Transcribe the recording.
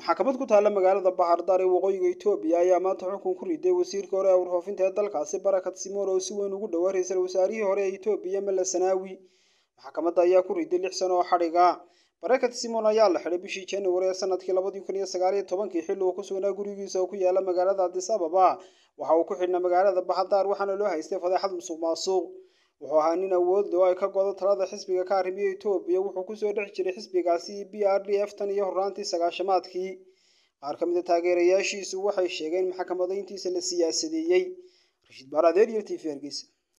maxkamad ku taalla magaalada bahardar ee waqooyiga etoobiya ayaa maanta xukun ku riday wasiirka hore ee warfoofinta ee dalkaasi barakat simoon oo si weyn ugu dhowaa ra-iisul wasaarihii hore ee etoobiya mele sanaawi maxkamadda ayaa ku riday lix sano oo xadhiga barakat simon ayaa la xidhay bishii january ee sanadkii labadii kun iyo sagaal iyo tobankii xilli uu ku sugnaa gurigiisa oo ku yaala magaalada adis ababa waxa uu ku xidhnaa magaalada bahardar waxaana loo haystay fadeexad musuq maasuq wuxuu ahaa nin awood leh oo ay ka godo talada xisbiga ka arrimiya etoobiya wuxuu kusoo dhex jiray xisbigaasi b r d f tan iyo horraantii sagaashamaadkii qaar ka mid a taageerayaashiisu waxay sheegeen maxkamadayntiisa la siyaasadeeyey rashiid baaradeer iyo t v hargeysa